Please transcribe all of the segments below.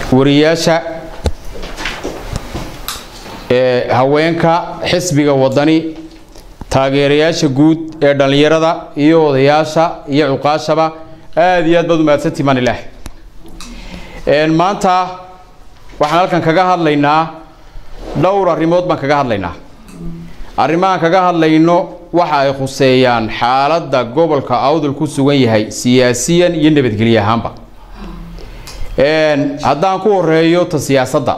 wariyaasha haweenka xisbiga wadani taageerayaasha guud ee dhallinyarada iyo odayaasha iyo cuqaashaba aada iyo aad baad umahadsantii maan ilaah maanta waxaan halkan kaga hadlaynaa dhowr arrimood baan kaga hadlaynaa arrimahaan kaga hadlayno waxa ay khuseeyaan xaaladda gobolka awdal ku sugan yahay siyaasiyan iyo nabadgelye ahaanba haddaan ku horeeyo ta siyaasadda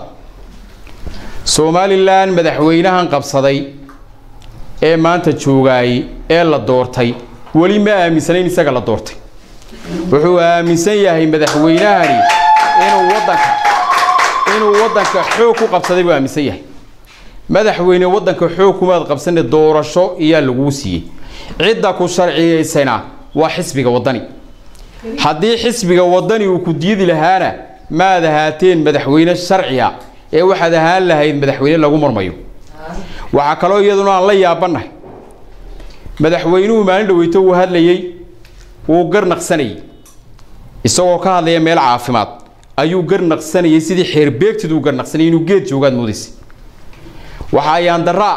somalilan madaxweynahan qabsaday ee maanta joogaayey ee la doortay weli ma aaminsanayn isaga la doortay wuxuu aaminsan yahay madaxweynahani inuu wadanka inuu waddanka xoog ku qabsaday buu aaminsan yahay madaxweyne waddanka xoog kumaad qabsane doorasho iyaa laguu siiyey cidda ku sharciyaysana waa xisbiga waddani haddii xisbiga waddani uu ku diidi lahaana maad ahaateen madaxweyne sharciya ee waxaad ahaan lahayd madaxweyne lagu marmayo waxaa kaloo iyaduna aan la yaabannahay madaxweynuhu maalin dhaweyto uu hadlayey wuu garnaqsanayey isagoo ka hadlaya meel caafimaad ayuu garnaqsanayay sidii xeerbeegtid uu garnaqsanayay inuu geed joogaad moodaysa waxaa yaandaraa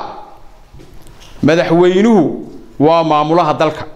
madaxweynuhu waa maamulaha dalka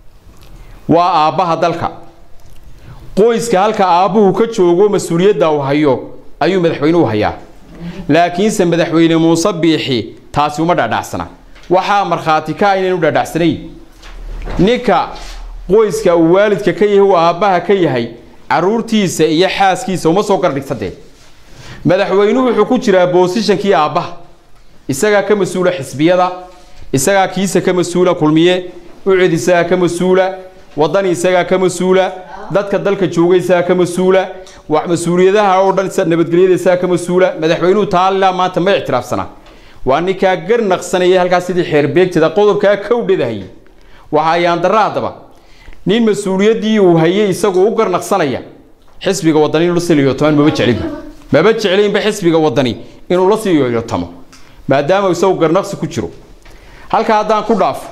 waa aabbaha dalka qoyska halka aabbuhu ka joogo mas-uuliyadda uu hayo ayuu madaxweynuhu hayaa laakiinse madaxweyne muuse biixi taasi uma dhaadhacsana waxaa markhaati ka inaynu dhaadhacsanayn ninka qoyska uu waalidka ka yahay uu aabbaha ka yahay caruurtiisa iyo xaaskiisa uma soo gardhigta dee madaxweynuhu wuxuu ku jiraa boosishankii aabbaha isagaa ka mas-uula xisbiyada isagaa kiisa ka mas-uula kulmiye ucid isagaa ka mas-uula wadani isagaa ka mas-uula dadka dalka jooga isagaa ka mas-uula mas-uuliyadaha oo dhan nabadgelyada isagaa ka mas-uula madaxweynuhu taalilaa maanta ma ictiraafsana waa ninkaa garnaqsanaya halkaas sidii xeerbeegteeda qodobkaa kowdhadahayay waxaa yaandara haddaba nin mas-uuliyaddii uu hayay isagu u garnaqsanaya xisbiga wadani inuu la sii yoyotamaan maba jeclinba maba jeclaynba xisbiga wadani inuu la sii yoyotamo maadaama isagu garnaqsi ku jiro halkaa haddaan ku dhaafo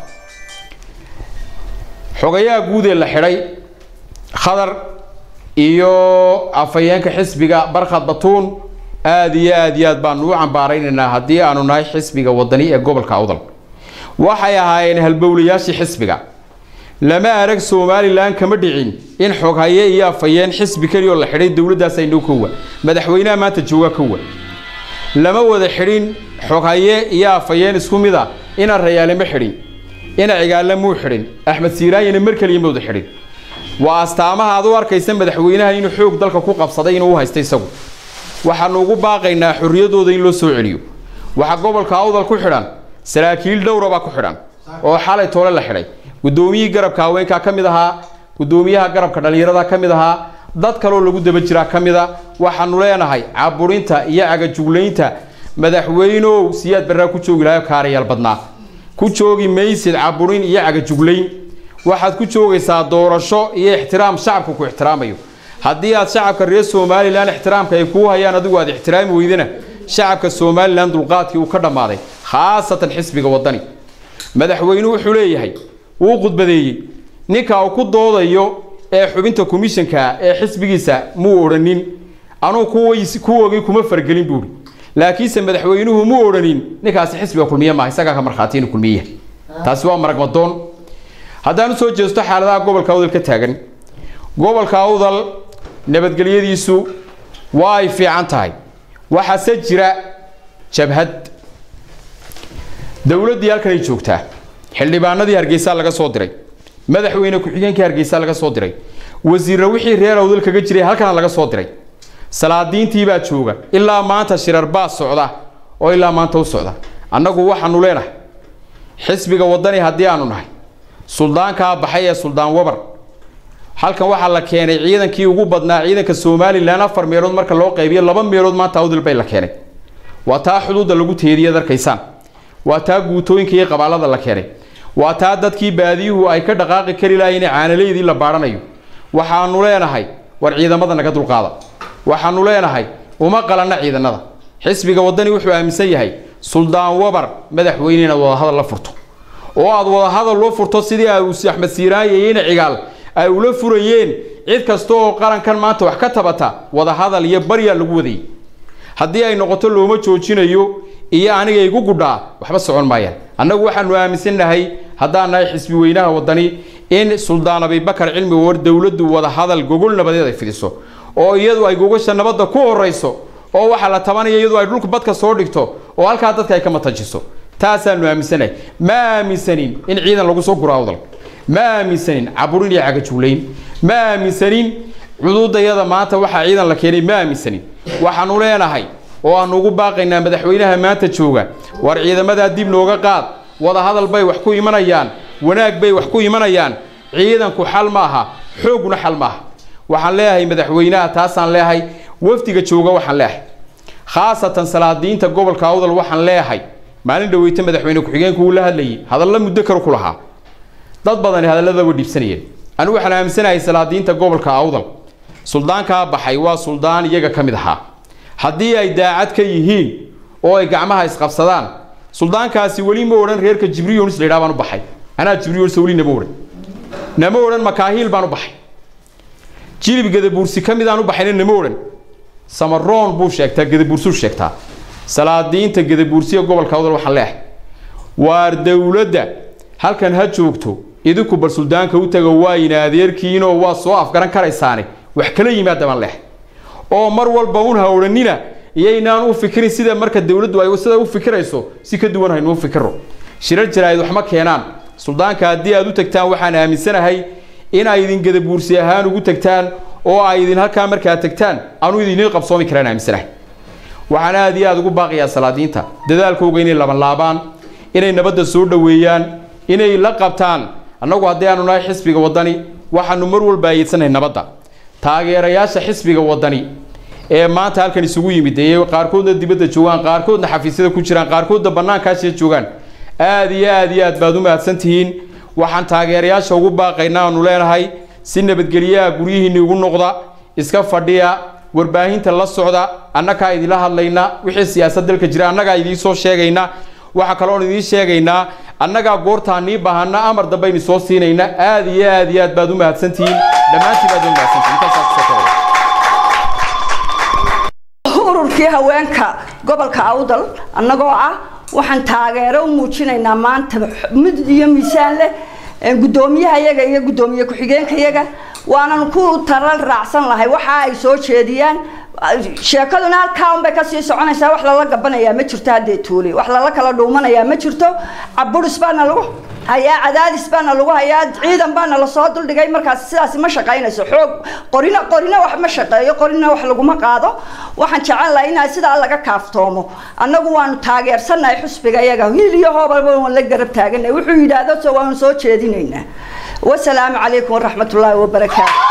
xogayaha guud ee la xidhay khadar iyo afhayeenka xisbiga barkhad batuun aada iyo aada iyo aad baanu u cambaaraynaynaa haddii aanu nahay xisbiga wadani ee gobolka awdal waxay ahaayeen halbowlayaashii xisbiga lama arag somalilan kama dhicin in xoghaye iyo afhayeen xisbi keliyaoo la xidhay dowladdaas aynoo kowa madaxweynaha maanta jooga kowa lama wada xidhin xoghaye iyo afhayeen isku mid a ina rayaale ma xidhin ina cigaale muu xidhin axmed siiraanyana mar keliya ma wada xidhin waa astaamaha aad u arkaysa madaxweynaha inuu xoog dalka ku qabsaday inuu u haysta isagu waxaanu ugu baaqaynaa xorriyadooda in loo soo celiyo waxaa gobolka awdal ku xidhan saraakiil dhowra baa ku xidhan oo xalay toole la xidhay guddoomiyihii garabka haweenkaa ka mid ahaa guddoomiyaha garabka dhallinyarada ka mid ahaa dad kaloo lagu daba jiraa ka mid a waxaanu leenahay caburinta iyo cagajuglaynta madaxweynow siyaad barraa ku joogi lahayo kaarayaal badnaa ku joogi maysid caburin iyo cagajuglayn waxaad ku joogaysaa doorasho iyo ixtiraam shacabka ku ixtiraamayo haddii aad shacabka reer somalilan ixtiraamka ay kuu hayaan adigu aad ixtiraami weydana shacabka somalilan dulqaadkii uu ka dhammaaday khaasatan xisbiga waddani madaxweynuhu wuxuu leeyahay wuu khudbadeeyey ninka uu ku doodayo ee xubinta komishanka ee xisbigiisa muu odhanin anuu kuwogii kuma fargelin buuhi laakiinse madaxweynuhu muu odhanin ninkaasi xisbiga kulmiye maaha isagaa ka markhaati inuu kulmiye yahay taasi waa maragmadoon haddaan usoo jeesto xaaladaha gobolka awdal ka taagan gobolka awdal nabadgelyadiisu waa ay fiican tahay waxaase jira jabhad dowladdii halkan ay joogtaa xildhibaanadii hargeysa laga soo diray madaxweyne ku-xigeenkii hargeysa laga soo diray wasiirra wixii reer awdal kaga jiray halkana laga soo diray salaadiintii baa jooga ilaa maanta shirar baa socda oo ilaa maanta u socda annagu waxaanu leenahay xisbiga waddani haddii aanu nahay suldaankaa baxay ee suldaan wabar halkan waxaa la keenay ciidankii ugu badnaa ciidanka somalilan afar meelood marka loo qaybiyo laba meelood maanta awdal bay la keenay waa taa xuduudda lagu teediyad arkaysaan waa taa guutooyinka iyo qabaalada la keenay waa taa dadkii baadiyuhu ay ka dhaqaaqi kari lahayn caanaleydii la baadhanayo waxaanu leenahay war ciidamada naga dulqaada waxaanu leenahay uma qalanna ciidanada xisbiga waddani wuxuu aaminsan yahay suldaan wabar madaxweyne inaad wadahadal la furto oo aad wadahadal loo furto sidii axmed siiraaye iyo ina cigaal ay ula furayeen cid kasta oo qarankan maanta wax ka tabata wadahadal iyo baryaa lagu wadayay haddii ay noqoto looma joojinayo iyo aniga igu gudhaa waxba socon maayaan annagu waxaanu aaminsannahay haddaan nahay xisbi weynaha wadani in suldaan abibakar cilmi war dowladdu wadahadal gogol nabadeed ay fidiso oo iyadu ay gogasha nabadda ku horayso oo waxaa la tabanaya iyadu ay dhulka badka soo dhigto oo halkaa dadka ay ka matajiso taasaanu aaminsanahay ma aaminsanin in ciidan lagu soo guro awdal ma aaminsanin caburin iyo cagajuulayn ma aaminsanin cududayada maanta waxaa ciidan la keenay ma aaminsanin waxaanu leenahay oo aanu ugu baaqaynaa madaxweynaha maanta jooga war ciidamadaa dib nooga qaad wadahadal bay wax ku imanayaan wanaag bay wax ku imanayaan ciidanku xal ma aha xooguna xal ma aha waxaan leeyahay madaxweynaha taasaan leeyahay wafdiga jooga waxaan leeyahay khaasatan salaadiinta gobolka awdal waxaan leeyahay maalin dhaweyta madaxweyne ku-xigeenku uu la hadlayay hadalla muddo kale ku lahaa dad badani hadallada way dhiibsanayeen anigu waxaan aaminsanahay salaadiinta gobolka awdal suldaankaa baxay waa suldaan iyaga ka mid ahaa haddii ay daacad ka yihiin oo ay gacmaha isqabsadaan suldaankaasi weli ma odhan reerka jibriyonis la yidhaha baan u baxay anaa jibriyonis weli nama odhan nama odhan makaahiil baan u baxay jilib gadabuursi ka mid aan u baxayna nama odhan samaroon buu sheegtaa gadabuursuu sheegtaa salaadiinta gadabuursiga gobolka awdal waxaan leehay waar dowladda halkan ha joogto idinku bal suldaanka u taga waayna adeerkiinoo waa soo afgaran karaysaane wax kala yimaada baan leehay oo mar walba un ha odhanina iyaynaan u fikirin sida marka dowladdu ay sida u fikirayso si ka duwan haynu u fikiro shirar jaraa'id wax ma keenaan suldaanka haddii aad u tagtaan waxaan aaminsanahay in ay idin gadabuursi ahaan ugu tagtaan oo ay idin halkaa markaa tagtaan aanu idinin qabsoomi karaan aaminsanahay waxaan aad iyo aad ugu baaqiyaa salaadiinta dadaalkooga inay labanlaabaan inay nabadda soo dhoweeyaan inay la qabtaan annagu haddii aanu nahay xisbiga waddani waxaanu mar walba ayeedsanahay nabadda taageerayaasha xisbiga waddani ee maanta halkan isugu yimid ee qaarkoodna dibadda joogaan qaarkoodna xafiisyada ku jiraan qaarkoodna bannaankaashiya joogaan aad iyo aad iyo aad baad u mahadsan tihiin waxaan taageerayaasha ugu baaqaynaa aanu leenahay si nabadgelyaha guryihiinni ugu noqda iska fadhiya warbaahinta la socda annagaa idinla hadlayna wixii siyaasad dalka jira annagaa idiin soo sheegayna waxaa kaloon idiin sheegaynaa annagaa goortaa nii baahana amar dambaynu soo siinayna aad iyo aad iyo aad baad u mahadsantihiin dhammaantiin baad u mahadsantihiin intaasaa kusoo kobaya ururkii haweenka gobolka awdal annagoo ah waxaan taageero u muujinaynaa maanta mid iyo miisaan leh guddoomiyaha yaga iyo guddoomiye ku-xigeenka yaga waanan ku taral raacsan lahay waxa ay soo jeediyaan sheekaduna halkaa unbay kasii soconaysaa wax lala gabanayaa ma jirto haddee tuuli wax lala kala dhuumanayaa ma jirto caburis baana lagu hayaa cadaadis baana lagu hayaa ciidan baana lasoo duldhigay markaas sidaasi ma shaqaynayso xoog qorina qorina wax ma shaqeeyo qorina wax laguma qaado waxaan jecel lahay inaa sidaa laga kaaftoomo annagu waanu taageersannahay xusbiga iyaga hiil iyo hoobalba waan la garab taaganay wuxuu yidhaahdo so waanu soo jeedinaynaa wasalaamu calaykum waraxmatullaahi wabarakaatu